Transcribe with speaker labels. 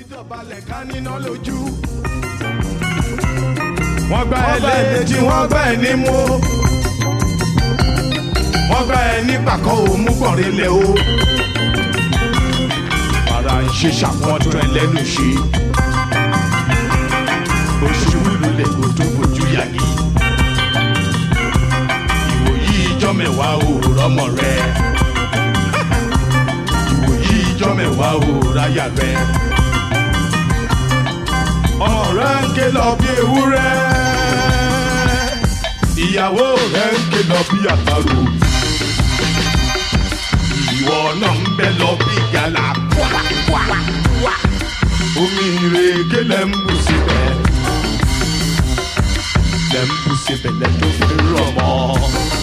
Speaker 1: dọ̀balẹ̀ ká níná lójú. wọ́n gbá ẹ létí wọ́n gbá ẹ nímú. wọ́n gbá ẹ ní pàkọ́ òmú gbọ̀nrẹ́lẹ̀ o. ara ń ṣe ṣàpọ́ntún ẹ lẹ́nu ṣe. oṣù lulẹ̀ kò tó fojú yàgì. ìwòyí ìjọ mẹ́wàá ò rọ́mọ rẹ̀. ìwòyí ìjọ mẹ́wàá ò ráyà rẹ̀ ọmọ rẹ ń ké lọ bí ewúrẹ́ ìyàwó rẹ ń ké lọ bí àparò ìwọ náà ń bẹ lọ bí gàlà omi ìrèké lẹ ń bù síbẹ̀ lẹ ń bù síbẹ̀ lẹ tó fi rọ̀ mọ́.